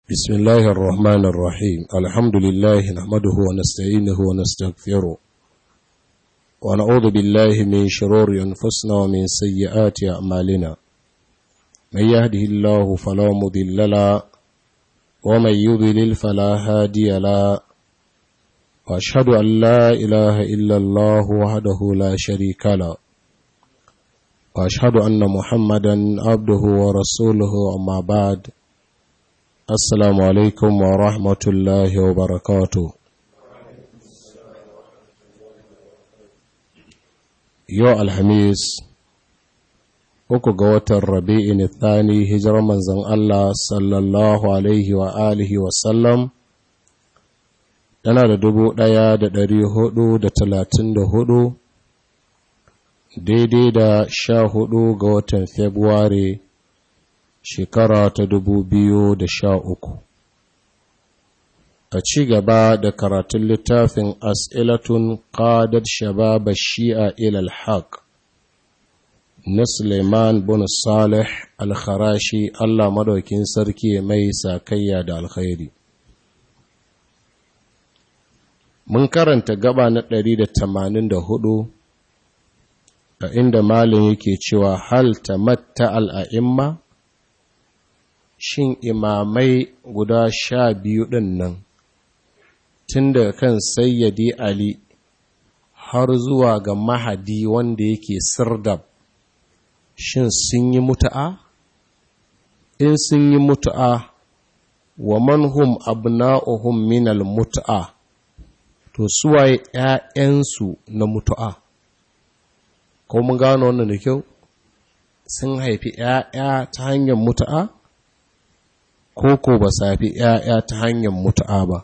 بسم الله الرحمن الرحيم الحمد لله نحمده ونستعينه ونستغفره ونعوذ بالله من شرور أنفسنا ومن سيئات أعمالنا من يهده الله فلا مضل له ومن يضلل فلا هادي له وأشهد أن لا إله إلا الله وحده لا شريك له وأشهد أن محمدا عبده ورسوله أما بعد Assalamu alaikum wa rahmatullahi wa barakatu. Yau Alhamis, uku ga watan Rabi'in Thani hijirar manzan Allah sallallahu Alaihi wa alihi wasallam, tana da dubu ɗaya da ɗari hudu da talatin da hudu, daidai da sha hudu ga watan Februari shekara ta dubu biyu da sha uku. a ci gaba da karatun littafin as'ilatun qadar shababa shi'a ilal haq na suleiman bin salih al-kharashi allah madaukin sarki mai sakayya da alkhairi mun karanta gaba na ɗari da tamanin da hudu a inda malin yake cewa hal tamatta al'a'imma shin imamai guda sha biyu ɗin nan tun daga kan sayyadi Ali har zuwa ga mahadi wanda yake sirdab shin sun yi mutu'a? In sun yi mutu'a wa manhum abna'uhum minal mutu'a to suwaye ‘ya'yansu na mutu'a. Ko mun gano wannan da kyau? Sun haifi ‘ya'ya ta hanyar mutu'a? Ko ko ba safi ‘ya'ya ta hanyar mutu'a ba.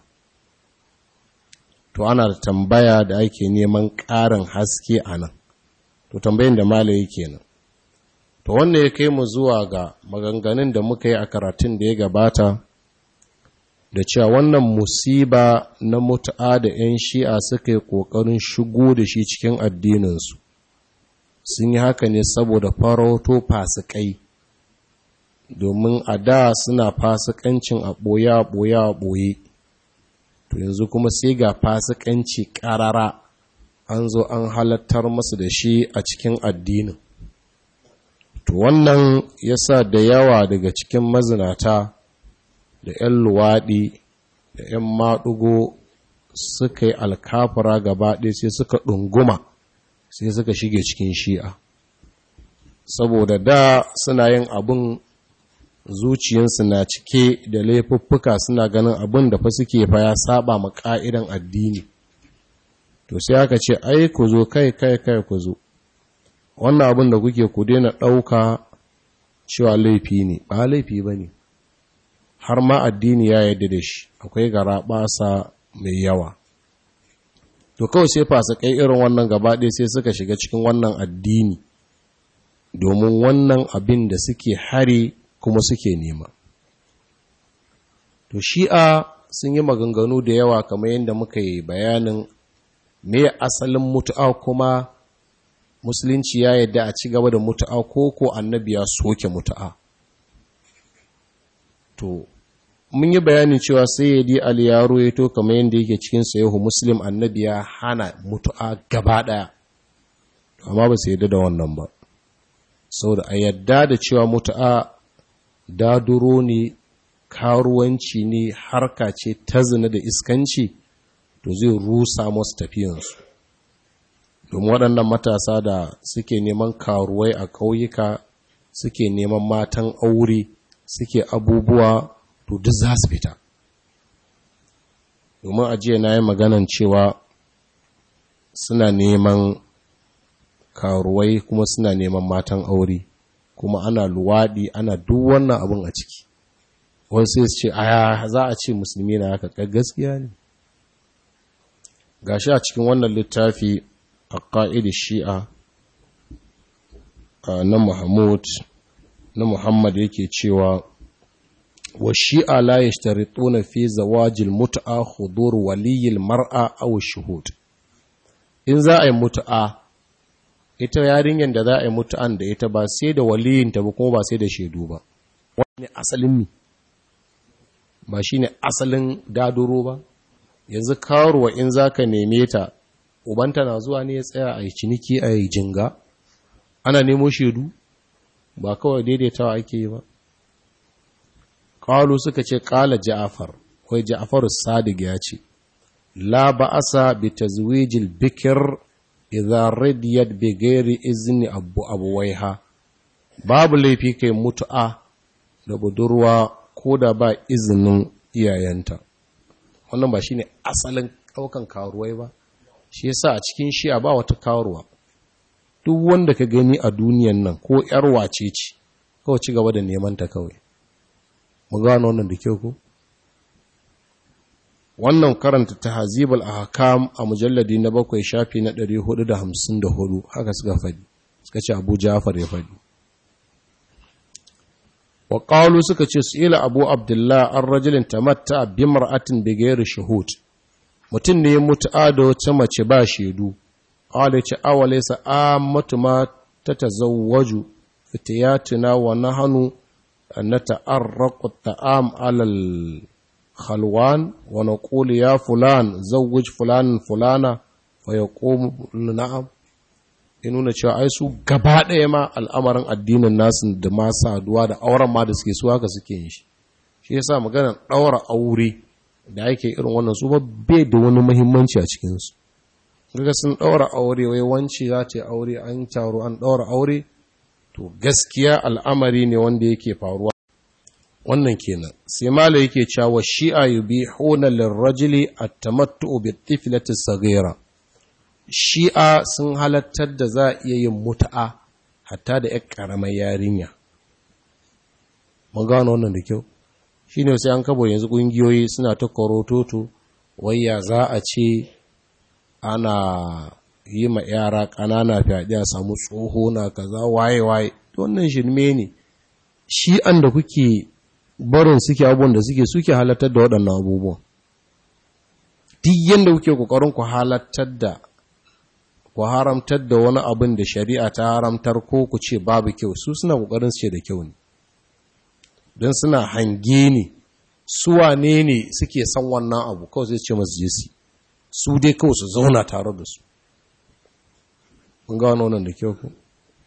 to ana da tambaya da ake neman ƙarin haske a nan to tambayin da malaye kenan to wannan ya kai mu zuwa ga maganganun da muka yi a karatun da ya gabata da cewa wannan musiba na mutu'a da 'yan shi'a suka yi ƙoƙarin shigo da shi cikin addininsu sun yi haka ne saboda farauto fasikai domin a da suna fasikancin a ɓoye a ɓoye a ɓoye to yanzu kuma sai ga fasikanci ƙarara an zo an halattar masu da shi a cikin addinin to wannan yasa da yawa daga cikin mazinata da 'yan luwaɗi da 'yan maɗugo suka yi alkafura gaba ɗaya sai suka ɗunguma sai suka shige cikin shi'a saboda da suna yin abin zuciyarsu na cike da laifuffuka suna ganin abin da fa suke fa ya saba ma ka'idan addini to sai aka ce ai ku zo kai kai kai ku zo wannan abin da kuke ku daina ɗauka cewa laifi ne ba laifi ba ne har ma addini ya yarda da shi akwai gara ɓasa mai yawa to kawai sai fasikai irin wannan gaba ɗaya sai suka shiga cikin wannan addini domin wannan abin da suke hari kuma suke nema. To shi'a sun yi maganganu da yawa kamar yadda muka yi bayanin me asalin mutu'a kuma musulunci ya yadda a ci gaba da mutu'a ko ko annabi ya soke mutu'a. To, mun yi bayanin cewa sai ya di aliyaro ya to kamar yadda yake cikin sayahu muslim annabi ya hana mutu'a gaba ɗaya. Amma ba su yadda da wannan ba. Sau da a yadda da cewa mutu'a daduro ne karuwanci ne harka ce ta zina da iskanci to zai rusa masu tafiyansu domin waɗannan matasa da suke neman karuwai a ƙauyuka suke neman matan aure suke abubuwa to duk za su fita domin ajiye na yi maganan cewa suna neman karuwai kuma suna neman matan aure kuma ana luwaɗi ana duk wannan abin a ciki wani sai su ce aya za a ce musulmi na haka gaskiya ne gashi a cikin wannan littafi a ƙa'idi shi'a na muhammad na muhammad yake cewa wa shi'a la yashtarituna fi zawajil mut'a hudur waliyil mar'a aw shuhud in za a yi mut'a ita yarinyar da za a yi mutu'an da ita ba sai da waliyinta ba kuma ba sai da shaidu ba wani asalin mi ba shi ne asalin daduro ba yanzu karuwa in za ka neme ta ubanta na zuwa ne ya tsaya a yi ciniki a yi jinga ana nemo shaidu ba kawai daidaitawa ake yi ba ƙalu suka ce ƙala ja'afar wai ja'afar sadiq ya ce la ba'asa bi tazwijil bikir idza radiyat bi ghairi izni abu abuwaiha babu laifi kai mutu'a da budurwa ko da ba izinin iyayenta wannan ba shine asalin daukan karuwai ba shi yasa a cikin shi'a ba wata karuwa duk wanda ka gani a duniyan nan ko yar wace ce kawai ci gaba da neman ta kawai mu gano wannan da kyau ko wannan karanta tahzibul ahkam a mujalladi na bakwai shafi na 454 haka suka faɗi suka ce Abu Ja'far ya faɗi wa qalu suka ce su'ila Abu Abdullah an rajulin tamatta bi mar'atin bi ghairi shuhud mutum ne ya mutu'a da wata mace ba shaidu qala ce awalaysa ammatu ma tatazawwaju fitiyatina wa nahnu nata'arraqu at-ta'am 'ala khalwan wa naqulu ya fulan zawwij fulan fulana fa yaqum na'am ya nuna cewa ai su gaba ɗaya ma al'amarin addinin nasu da ma saduwa da auren ma da suke su haka suke yin shi shi yasa maganar ɗaura aure da ake irin wannan su ba bai da wani muhimmanci a cikinsu daga sun ɗaura aure wai wanci za ta yi aure an taro an ɗaura aure to gaskiya al'amari ne wanda yake faruwa wannan kenan sai mala yake cewa shi'a yubihuna lirrajuli at-tamattu bi tiflati saghira shi'a sun halattar da za a iya yin mutu'a hatta da ƴar ƙaramar yarinya mun gano wannan da kyau shine sai an kabo yanzu ƙungiyoyi suna ta korototo wayya za a ce ana yi ma yara ƙanana fyaɗe a samu tsoho na kaza waye-waye wannan shirme ne shi'an da kuke barin suke abubuwan da suke suke halattar da waɗannan abubuwan duk yadda kuke ƙoƙarin ku halattar da ku haramtar da wani abin da shari'a ta haramtar ko ku ce babu kyau su suna ƙoƙarin su ce da kyau ne don suna hange ne su wane ne suke san wannan abu kawai zai ce masu jesi su dai kawai su zauna tare da su mun gano wannan da kyau ku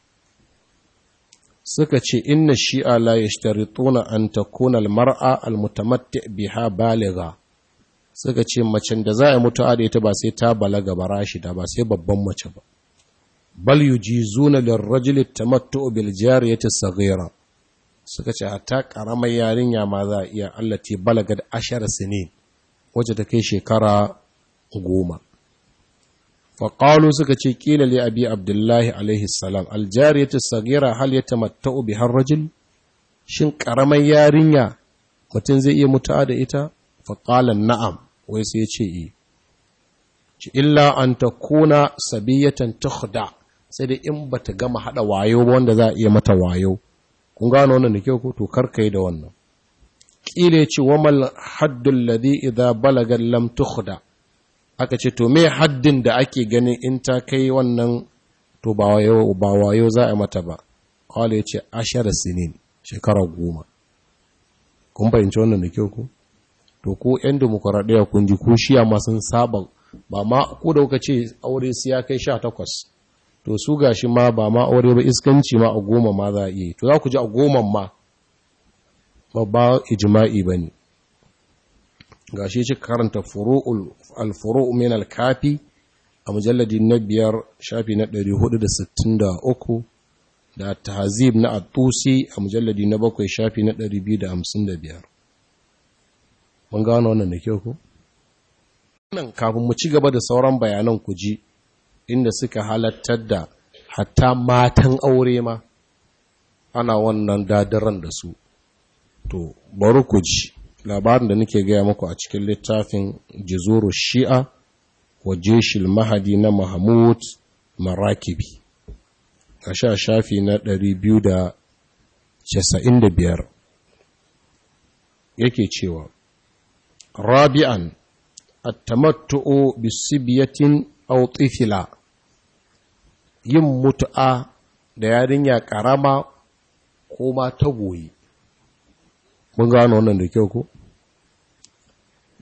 suka ce inna shi'a la yashtarituna an takuna almar'a almutamatti biha baligha suka ce macen da za a mutu da ita ba sai ta balaga ba rashida ba sai babban mace ba bal yujizuna lirrajuli tamattu bil jariyati saghira suka ce hatta karamar yarinya ma za a iya allati balaga da ashar sinin wacce ta kai shekara goma faƙalu suka ce ƙila li abi abdullahi alaihi salam aljariyatu sagira hal ya tamatta'u bi har rajul shin ƙaramar yarinya mutum zai iya mutu'a da ita faƙalan na'am wai sai ce yi ci illa an ta kuna sabiyatan tukhda sai da in bata gama hada wayo ba wanda za a iya mata wayo kun gano wannan da kyau ko to karkai da wannan ƙila ce wamal haddul ladhi idza balaga lam tukhda aka ce to me haddin da ake ganin in ta kai wannan to ba wayo ba wayo za a mata ba qala yace ashara sinin shekara goma kun fahimci wannan da kyau ko to ko yan demokradiya kun ji ko shiya ma sun saba ba ma ko da kuka ce aure sai ya kai 18 to su gashi ma ba ma aure ba iskanci ma a goma ma za a iya to za ku ji a goma ma babba ijma'i bane gashi ci karanta al-furu' min al-kafi a mujalladi na biyar shafi na 463 da tahzib na at-tusi a mujalladi na bakwai shafi na 255 mun gano wannan da kyau ko nan kafin mu ci gaba da sauran bayanan ku ji inda suka halattar da hatta matan aure ma ana wannan dadaran da su to bari ku ji labarin da nake gaya muku a cikin littafin jizuru shi'a wa jeshil mahadi na mahmud marakibi a sha shafi na 295 yake cewa rabi'an attamattu'u bisibiyatin aw tifila yin mutu'a da yarinya karama ko ma tagoyi mun gano wannan da kyau ko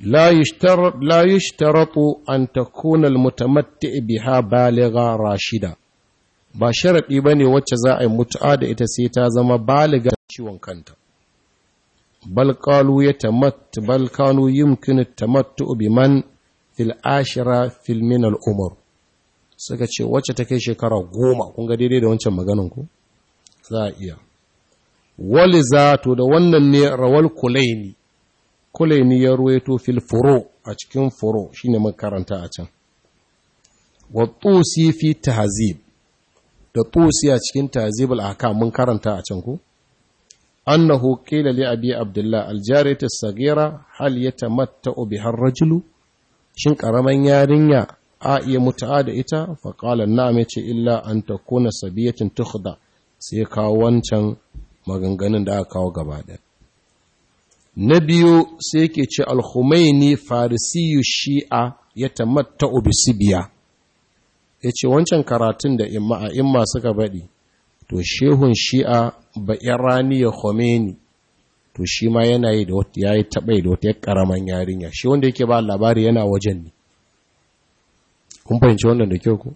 la yushtaratu an takuna almutamatti biha baligha rashida ba sharadi bane wacce za a yi mutu'a da ita sai ta zama baliga ciwon kanta bal qalu yatamatt bal kanu yumkinu tamattu biman fil ashira fil min al umur suka ce wacce ta kai shekara goma kun ga daidai da wancan maganan ku za a iya waliza to da wannan ne rawal kulaini kulaini ya ruwaito fil furo a cikin furo shine mun karanta a can wa tusi fi tahzib da tusi a cikin tahzib al ahkam mun karanta a can ku annahu qila li abi abdullah al jariyatu as-saghira hal yatamatta'u biha ar-rajulu shin karaman yarinya a iya mutu'a da ita fa qala na'am yace illa an takuna sabiyatin tukhda sai kawo wancan maganganun da aka kawo gaba ɗaya na biyu sai yake ce al-Khumaini farisiyu shi'a ya tamatta ubisibiya ya ce wancan karatun da imma a imma suka baɗi to shehun shi'a ba irani ya Khomeini to shi ma yana yi da wata ya yi taɓai da wata ya ƙaraman yarinya shi wanda yake ba labari yana wajen ne kun fahimci wannan da kyau ku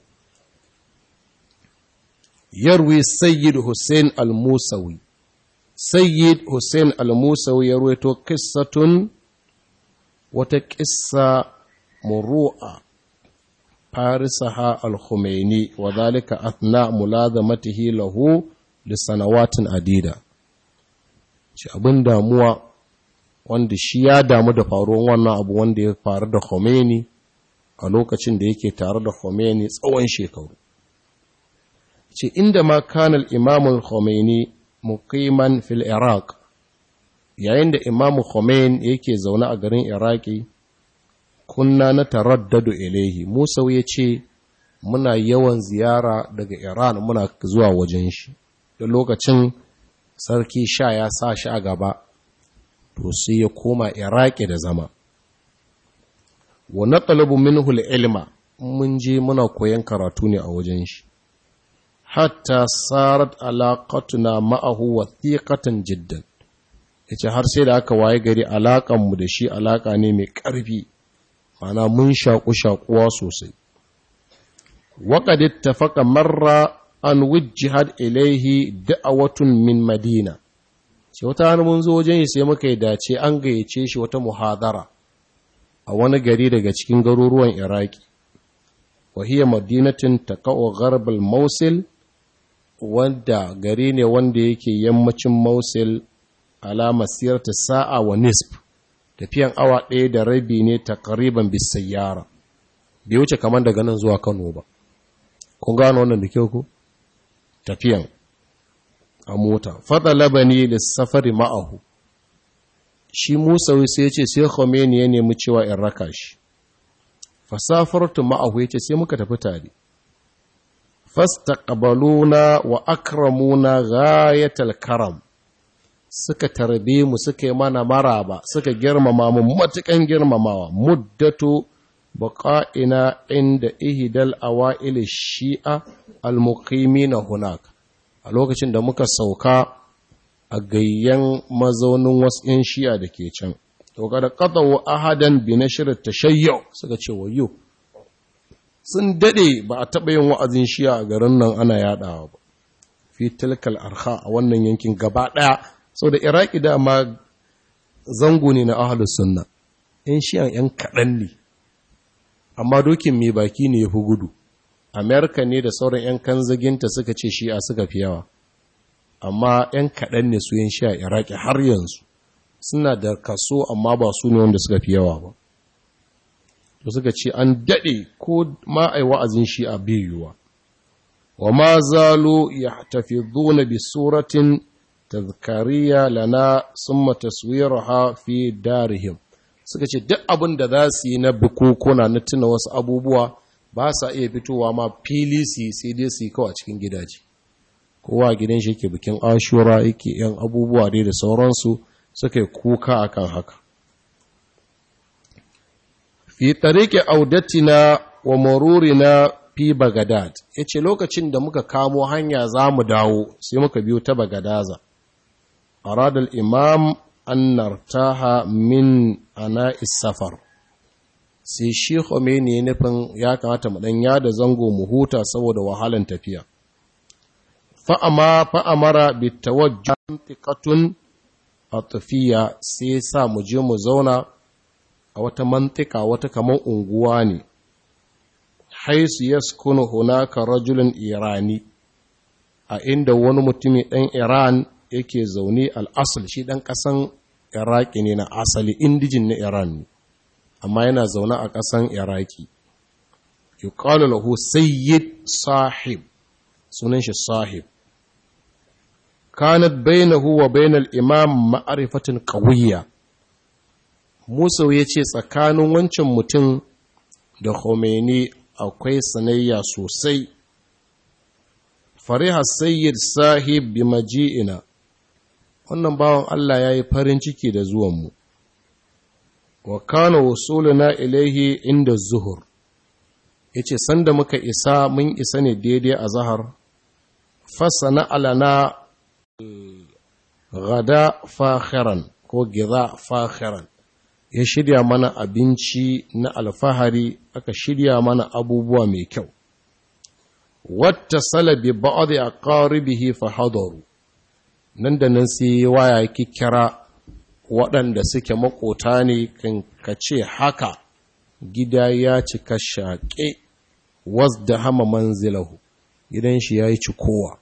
yarwi sayyid hussein al-musawi sayyid hussein al-musawi ya ruwaito kissatun wata kissa muru'a farisaha al-khumaini wa dhalika athna mulazamatihi lahu li sanawatin adida shi abin damuwa wanda shi ya damu da faruwar wannan abu wanda ya faru da Khomeini a lokacin da yake tare da Khomeini tsawon shekaru ce inda ma kanal imamul Khomeini muqiman fil Iraq yayin da imamu Khomeini yake zaune a garin Iraki kunna na taraddadu ilaihi Musa ya ce muna yawan ziyara daga Iran muna zuwa wajen shi da lokacin sarki sha ya sa shi a gaba to sai ya koma Iraki da zama wa naqlabu minhu ilma mun je muna koyan karatu ne a wajen shi hatta sarat alaqatuna ma'ahu wathiqatan jiddan yace har sai da aka waye gari alakan mu da shi alaka ne mai ƙarfi mana mun shaku shakuwa sosai waqad ittafaqa marra an wujjihad ilaihi da'awatun min madina sai wata hannu mun zo wajen sai muka yi dace an gayyace shi wata muhadara a wani gari daga cikin garuruwan iraki wahiyar madinatin taqa'u gharbal mausil wanda gari ne wanda yake yammacin mausil alama siyarta sa'a wa nisf tafiyan awa ɗaya da rabi ne takriban bisayyara bai wuce kamar daga nan zuwa kano ba kun gano wannan da kyau ku tafiyan a mota fada labani lissafari ma'ahu shi musa sai ce sai khomeini ya nemi cewa in raka shi fasafartu ma'ahu ya ce sai muka tafi tare fastaqbaluna wa akramuna ghayatal karam suka tarbe mu suka yi mana maraba suka girmama mu matukan girmamawa muddatu baqa'ina inda ihdal awail shi'a al-muqimina hunaka a lokacin da muka sauka a gayyan mazaunin wasu 'yan shi'a da ke can to kada qatawu ahadan bi nashr tashayyu suka ce wayo sun dade ba a taba yin wa'azin shi'a a garin nan ana yadawa ba fi tilkal arha a wannan yankin gaba daya saboda iraki da ma zango ne na ahlus sunna 'yan shi'a 'yan kaɗan ne amma dokin mai baki ne ya fi gudu amerika ne da sauran 'yan kanzaginta suka ce shi'a suka fi yawa amma 'yan kaɗan ne su yin shi'a iraki har yanzu suna da kaso amma ba su ne wanda suka fi yawa ba da suka ce an daɗe ko ma a yi wa'azin shi'a biyuwa wa ma zalo ya tafi zuna bi suratin tazkariya lana sun mataswiraha fi darihim suka ce duk abin da za su yi na bukukuna na tuna wasu abubuwa ba sa iya fitowa ma fili su sai dai su yi kawai cikin gidaje kowa gidan shi ke bikin ashura yake yan abubuwa dai da sauransu suka yi kuka akan haka fi tarike audatina wa marurina fi bagadad ya ce lokacin da muka kamo hanya za mu dawo sai muka biyo ta bagadaza aradal imam an nartaha min ana safar sai shi Khomeini ya nufin ya kamata mu dan yada zango mu huta saboda wahalan tafiya fa'ama fa'amara bi tawajjuh tiqatun atfiya sai sa mu je mu zauna a wata mantika wata kaman unguwa ne haisu yaskunu hunaka rajulun irani a inda wani mutumi ɗan iran yake zaune al'asal shi ɗan ƙasan iraki ne na asali indijin na iran amma yana zaune a ƙasan iraki yuqalu lahu sayyid sahib sunan shi sahib kanat bainahu wa bainal imam ma'arifatin qawiyya Musa ya ce tsakanin wancan mutum da Khomeini akwai sanayya sosai fariha sayyid sahib bi maji'ina wannan bawan Allah ya yi farin ciki da zuwanmu wa kana wasuluna ilaihi inda zuhur yace sanda muka isa mun isa ne daidai a zahar fasana alana gada fakhiran ko gida fakhiran ya shirya mana abinci na alfahari aka shirya mana abubuwa mai kyau wata salabi ba'ad a ƙaribihi fahadaru nan da nan sai waya kira waɗanda suke makota ne kan kace haka gida ya cika shaƙe was da hama manzilahu gidan shi ya yi cikowa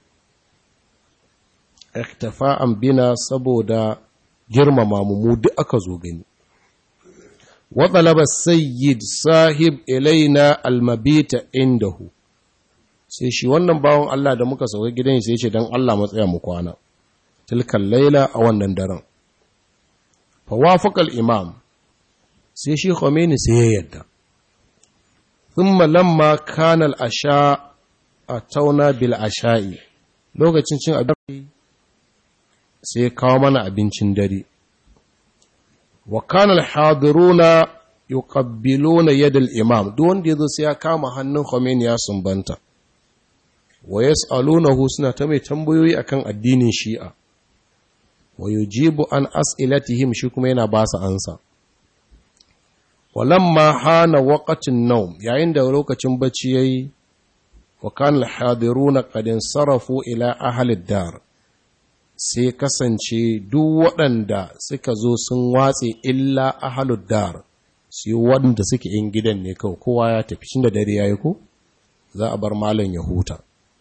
iktafa'an bina saboda girmama mu duk aka zo gani waɗalaba sayyid sahib ilaina almabita indahu sai shi wannan bawan Allah da muka sauka gidan sai ce don Allah matsaya mu kwana tilkan laila a wannan daren fawafakal imam sai shi Khomeini sai ya yadda thumma lamma kana al-asha tauna bil asha'i lokacin cin abinci sai kawo mana abincin dare wa kana al-hadiruna yuqabbiluna yad al-imam duk wanda yazo sai ya kama hannun Khomeini ya sumbanta wa yas'alunahu suna ta mai tambayoyi akan addinin Shi'a wa yujibu an as'ilatihim shi kuma yana ba su ansa walamma hana waqatin nawm yayin da lokacin bacci yayi wa kana al-hadiruna qad sarafu ila ahli dar sai kasance duk waɗanda suka zo sun watse illa ahli dar sai waɗanda suke in gidan ne kawai kowa ya tafi shin da dare yayi ko za a bar malam ya huta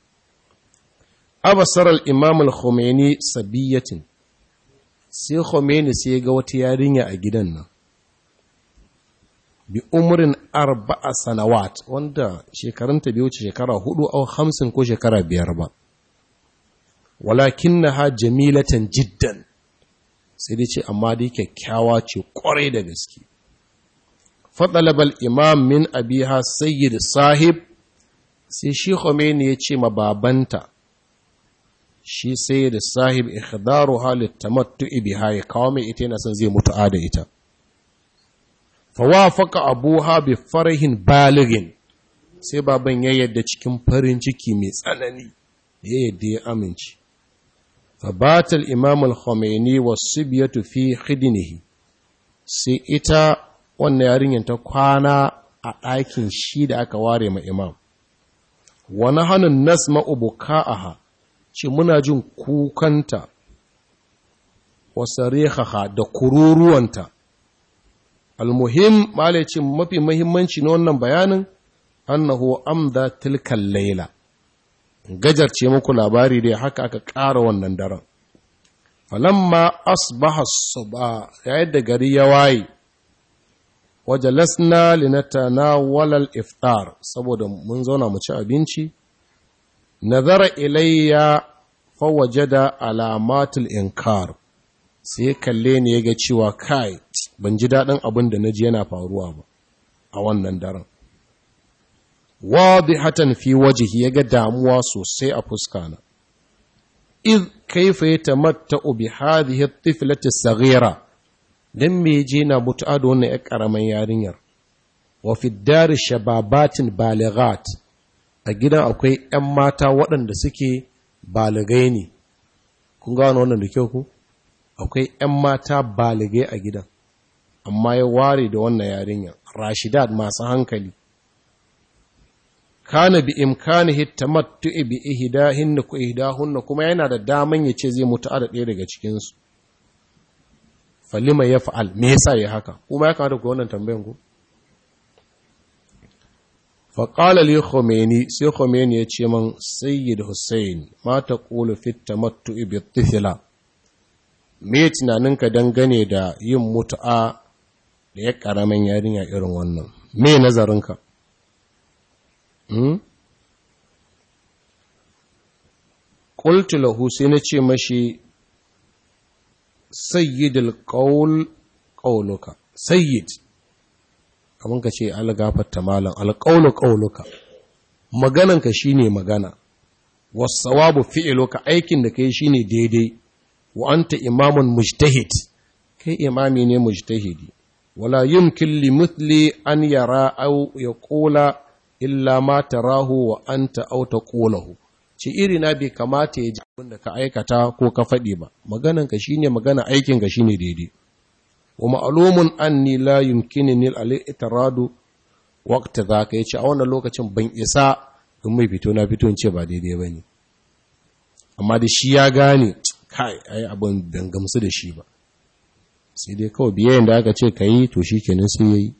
abasar al-imam al-khumaini sabiyatin sai Khomeini sai ga wata yarinya a gidan nan bi umrin arba'a sanawat wanda shekarunta bai wuce shekara hudu au hamsin ko shekara biyar ba walakinnaha jamilatan jiddan sai dai ce amma dai kyakkyawa ce kwarai da gaske fadalabal imam min abiha sayyid sahib sai shi Khomeini ya ce ma babanta shi sai da sahib ikhdaru halit tamattu'i biha ya kawo mai ita yana son zai mutu da ita fawafaqa abuha bi farahin baligin sai baban ya yadda cikin farin ciki mai tsanani ya yadda ya amince fabata al-imam al-khomeini was-sibyatu fi khidnihi sai ita wannan yarinyar ta kwana a ɗakin shi da aka ware ma imam wani hannun nasma ubuka'aha ce muna jin kukanta wasarehaha da kururuwanta almuhim malai ce mafi mahimmanci na wannan bayanin annahu amda tilkan laila gajarce muku labari dai haka aka ƙara wannan daren falamma asbaha suba yayin da gari ya waye wajalasna linatanawala al-iftar saboda mun zauna mu ci abinci nazara ilayya fawajada alamatul inkar sai kalle ne ya ga cewa kai ban ji daɗin abin da na ji yana faruwa ba a wannan daren wadihatan fi wajihi ya ga damuwa sosai a fuska na iz kaifa yatamatta'u bi hadhihi at-tiflati as-saghira dan me je na mutu'a da wannan ƴar karaman yarinyar wa fi dar shababatin balighat a gidan akwai ‘yan mata waɗanda suke baligai ne, kun gano wannan da kyau ku? akwai 'yan mata baligai a gidan amma ya ware da wannan yarinyar rashidat masu hankali kana bi imkanihi tamattu bi ihdahinna ku ihdahunna kuma yana da daman yace zai mutu da ɗaya daga cikin su falima yaf'al me yasa ya haka kuma ya kamata ku wannan tambayan ku fa qala li khomeini sai khomeini ya ce man sayyid hussein ma taqulu fi tamattu bi tifla me tunaninka dangane da yin mutu'a da ya karamin yarinya irin wannan me nazarinka Ƙultu lahu sai na ce mashi sayyidul ƙaul ƙauluka sayyid kamar ka ce algafarta malam alƙaulu ƙauluka magananka shine magana wasawabu fi'iluka aikin da kai shine daidai wa anta imamun mujtahid kai imami ne mujtahidi wala yumkin li mithli an yara aw yaqula illa ma tarahu wa anta aw taqulahu ci iri na bai kamata ya ji abin da ka aikata ko ka faɗi ba maganan ka shine magana aikin ka shine daidai wa ma'lumun anni la yumkinni al-i'tiradu waqta zaka yace a wannan lokacin ban isa in mai fito na fito in ce ba daidai bane amma da shi ya gane kai ai abin ban gamsu da shi ba sai dai kawai biyayen da aka ce kai to shikenan sai yayi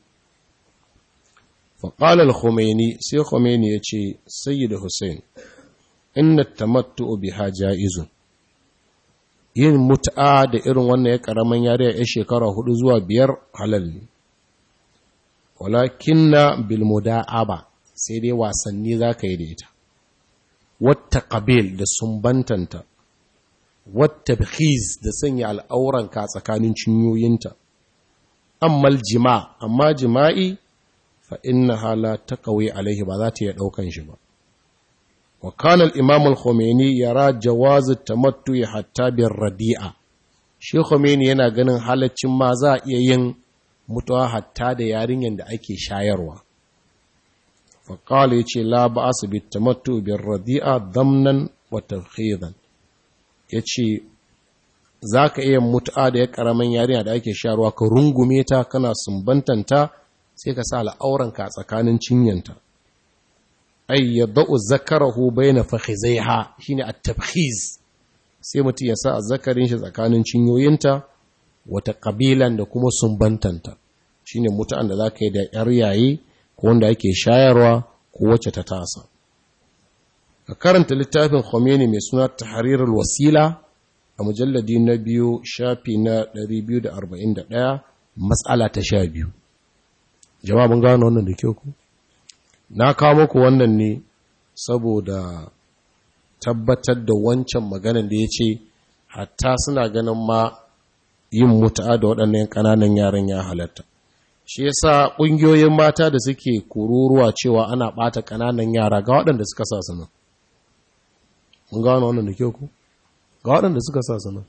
فقال الخميني سي خميني يتي سيد حسين إن التمتع بها جائز yin mut'a da irin wannan ya karaman yare ya shekara hudu zuwa biyar halal ne walakinna bil muda'aba sai dai wasanni zaka yi da ita wata qabil da sumbantanta wata bikhiz da sanya al'auranka tsakanin cinyoyinta ammal jima amma jima'i fa innaha la taqawi alaihi ba za ta iya daukan shi ba wa kana al-imam al-khomeini yara jawaz at-tamattu hatta bir radi'a shi khomeini yana ganin halaccin ma za a iya yin mutuwa hatta da yarinyar da ake shayarwa fa qala yace la ba'as bit tamattu bir radi'a damnan wa tafkhidan yace zaka iya mutu'a da ya karaman yarinya da ake shayarwa ka rungume ta kana sumbantanta sai ka sa al'auranka a tsakanin cinyanta ay yadau zakarahu baina fakhizaiha shine at-tabkhiz sai mutum ya sa azzakarin shi tsakanin cinyoyinta wata kabilan da kuma sumbantanta shine mutu'an da zaka yi da yar yayi ko wanda ake shayarwa ko wacce ta tasa ka karanta littafin Khomeini mai suna Tahrirul Wasila a mujalladi na biyu shafi na 241 matsala ta sha biyu jama'a mun gano wannan da kyau ku na kawo muku wannan ne saboda tabbatar da wancan maganan da ya ce hatta suna ganin ma yin mutu'a da waɗannan ƙananan yaran ya halatta shi yasa ƙungiyoyin mata da suke kururuwa cewa ana ɓata ƙananan yara ga waɗanda suka sa su nan mun gano wannan da kyau ku ga waɗanda suka sa su nan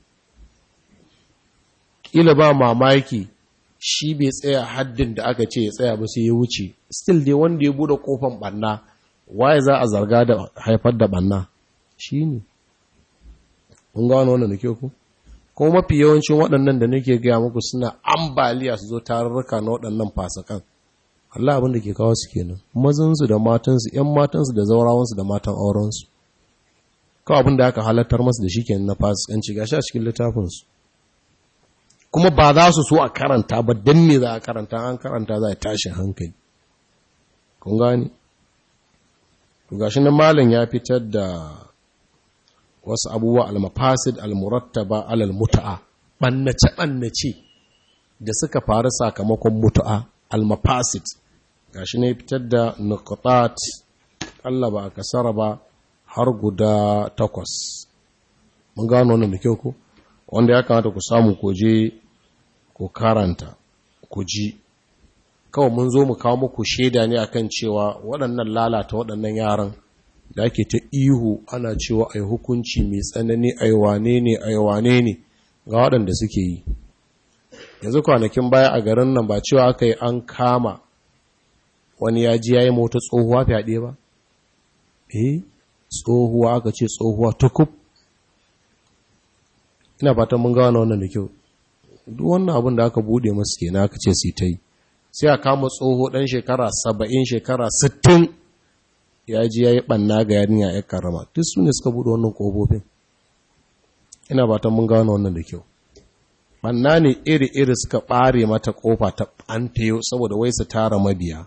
ƙila ba mamaki shi bai tsaya haddin da aka ce ya tsaya ba sai ya wuce still dai wanda ya bude kofan banna waye za a zarga da haifar da banna shi ne kun gano wannan da ke ku kuma mafi yawancin waɗannan da nake gaya muku suna ambaliya su zo tarurruka na waɗannan fasakan Allah abin da ke kawo su kenan mazansu da matansu ‘yan matansu da zaurawansu da matan aurensu kawai abin da aka halattar masu da shi kenan na fasikanci gashi a cikin littafinsu kuma ba za su so a karanta ba don me za a karanta an karanta za a tashi hankali kun gani to gashi nan malam ya fitar da wasu abubuwa almafasid almurattaba alal mutu'a bannace bannace da suka faru sakamakon mutu'a almafasid gashi ne fitar da nuqatat Allah ba a kasara ba har guda takwas mun gano wannan da kyau ko wanda ya kamata ku samu ku je ku karanta ku ji kawai mun zo mu kawo muku shaida ne akan cewa waɗannan lalata waɗannan yaran da ake ta ihu ana cewa ai hukunci mai tsanani ai wane ne ai wane ne ga waɗanda suke yi yanzu kwanakin baya a garin nan ba cewa aka yi an kama wani ya ji ya yi mota tsohuwa fyaɗe ba eh tsohuwa aka ce tsohuwa tukub ina fatan mun gano wannan da kyau duk wannan abin da aka bude masu kenan aka ce su ta yi sai a kama tsoho ɗan shekara saba'in shekara sittin ya ji ya yi ɓanna ga yarinya ya karama duk su ne suka buɗe wannan ƙofofin ina ba ta mun gano wannan da kyau ɓanna ne iri-iri suka ɓare mata ƙofa ta ɓantayo saboda wai su tara mabiya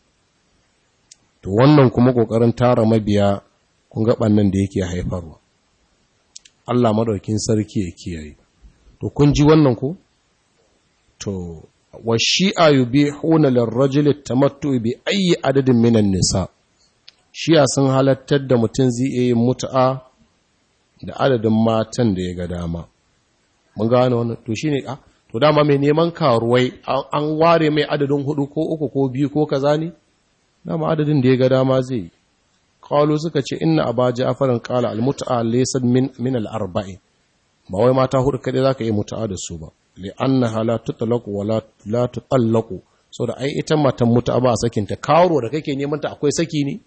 to wannan kuma ƙoƙarin tara mabiya kun ga ɓannan da yake haifarwa Allah madaukin sarki ya kiyaye to kun ji wannan ko to wa shi'a yubihuna lirrajuli tamattu bi ayi adadin minan nisa shi'a sun halattar da mutum zai iya yin mut'a da adadin matan da ya ga dama mun gane wannan to shine a to dama mai neman karuwai an ware mai adadin hudu ko uku ko biyu ko kaza ne dama adadin da ya ga dama zai yi qalu suka ce inna aba ja'farin qala al mut'a laysa min min al arba'in ba wai mata hudu kadai zaka yi mut'a da su ba li'annaha la tutlaqu wa la tutallaqu da ai ita matan muta ba sakin ta karo da kake neman ta akwai saki ne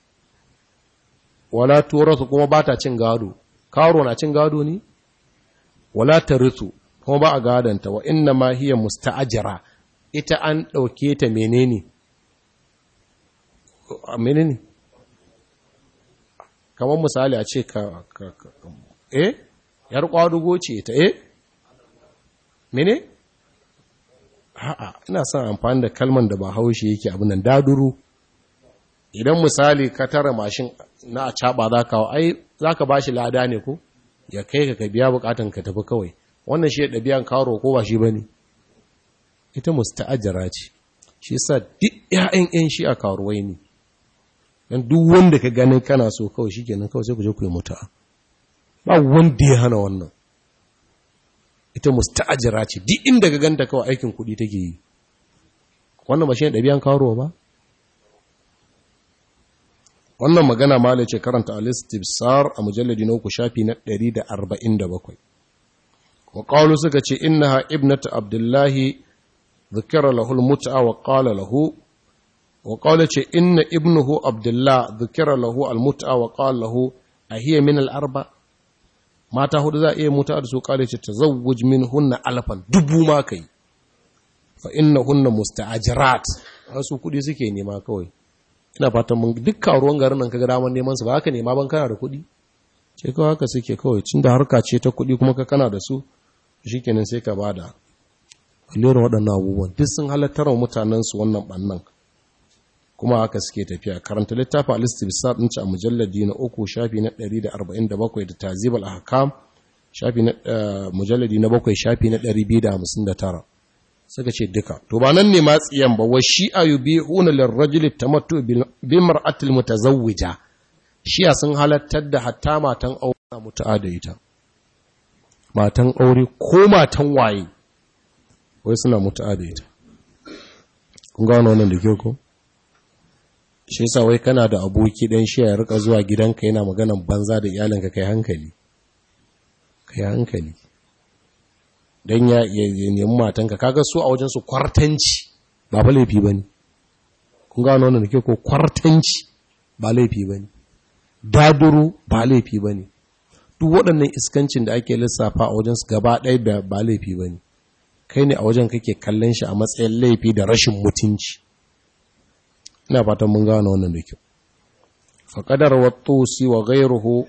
wala turatu kuma ba ta cin gado karo na cin gado ne wala tarithu kuma ba a gadanta wa inna ma hiya musta'ajira ita an dauke ta menene menene kamar misali a ce ka eh yar kwadugo ce ta eh mene? A'a, ina son amfani da kalman da ba haushe yake abin nan daduru. Idan misali ka tara mashin na a caɓa za ka ai za ka ba shi lada ne ko? Ya kai ka ka biya bukatan ka tafi kawai. Wannan shi ya ɗabi'an karo ko ba shi ba ne? Ita musta'ajara ce. Shi sa duk ‘ya'yan ‘yan shi a karuwai ne. Dan duk wanda ka ganin kana so kawai shi kenan kawai sai ku je ku yi mutu'a. Ba wanda ya hana wannan. ita musta'ajira ce duk inda ga ganta kawai aikin kuɗi take yi wannan ba shi ɗabi'an kawo ba wannan magana ma ce karanta al-istibsar a mujalladi na uku shafi na 147 wa qalu suka ce innaha ibnatu abdullahi dhukira lahu al-mut'a wa qala lahu wa qala ce inna ibnuhu abdullah dhukira lahu al-mut'a wa qala lahu ahiya min al-arba' mata hudu za a iya mutu da su kare ce ta zawuj min hunna alfan dubu ma kai fa inna hunna musta'ajirat wasu kudi suke nema kawai ina fatan mun dukkan ruwan garin nan kaga daman neman su ba haka nema ban kana da kudi ce kawai haka suke kawai cin da harka ce ta kudi kuma ka kana da su shikenan sai ka bada lera waɗannan abubuwan duk sun halattar wa mutanen su wannan bannan kuma haka suke tafiya karanta littafin al-istibsar din a mujalladi na uku shafi na 147 da tazib al-ahkam shafi na mujalladi na bakwai shafi na 259 suka ce duka to ba nan ne ma tsiyan ba wa shi'a yubihuna lirrajuli tamattu bi mar'atil mutazawwija shi'a sun halattar da hatta matan aure mutu'a da ita matan aure ko matan waye wai suna mutu'a da ita kun gano wannan da kyau ko shi yasa wai kana da aboki dan shi ya rika zuwa gidanka yana maganan banza da iyalinka kai hankali kai hankali dan ya nemi matanka kaga su a wajen su kwartanci ba fa laifi bane kun ga wannan da ke ko kwartanci ba laifi bane daduru ba laifi bane duk waɗannan iskancin da ake lissafa a wajen su gaba ɗaya ba laifi bane kai ne a wajen kake kallon shi a matsayin laifi da rashin mutunci ina fatan mun gano wannan da kyau faƙadar wattusi wa gairuhu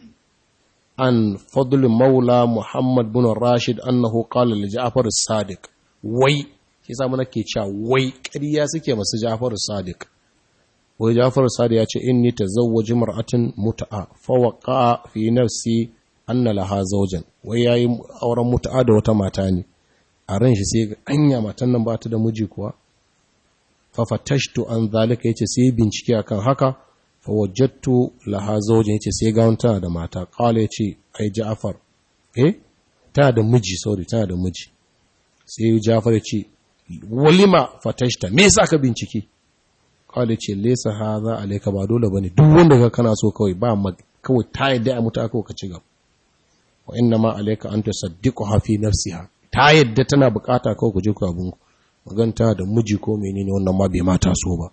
an fadl maula muhammad bin rashid annahu qala li ja'far as-sadiq wai shi yasa mun ke cewa wai ƙarya suke masu ja'far as-sadiq wai ja'far as-sadiq ya ce inni tazawwaju mar'atin mut'a fa waqa fi nafsi anna laha zawjan wai yayi auren mut'a da wata mata ne a ran shi sai anya matan nan ba ta da miji kuwa fafatashtu an zalika yace sai bincike akan haka fa wajadtu laha zawjin yace sai ga tana da mata qala yace ai Ja'far eh tana da miji sorry tana da miji sai Ja'far yace walima fatashta me yasa ka bincike qala yace laysa hadha alayka ba dole bane duk wanda ka kana so kawai ba kawai ta yadda a mutu aka ka ci gaba wa inna ma alayka an tusaddiqha fi nafsiha ta yadda tana bukata kawai ku je ku abunku maganta da miji ko menene wannan ma bai mata so ba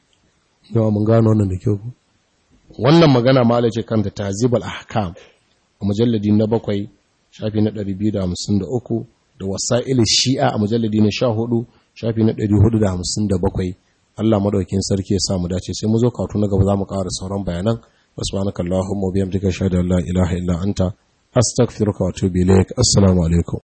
yawa mun gano wannan da kyau wannan magana ma ce kanta tazibal ahkam a mujalladi na bakwai shafi na 253 da wasa'il shi'a a mujalladi na 14 shafi na 457 Allah madaukin sarki ya sa mu dace sai mu zo katu na gaba za mu ƙara sauran bayanan subhanakallahumma wa bihamdika ashhadu an la ilaha illa anta astaghfiruka wa atubu ilaik assalamu alaikum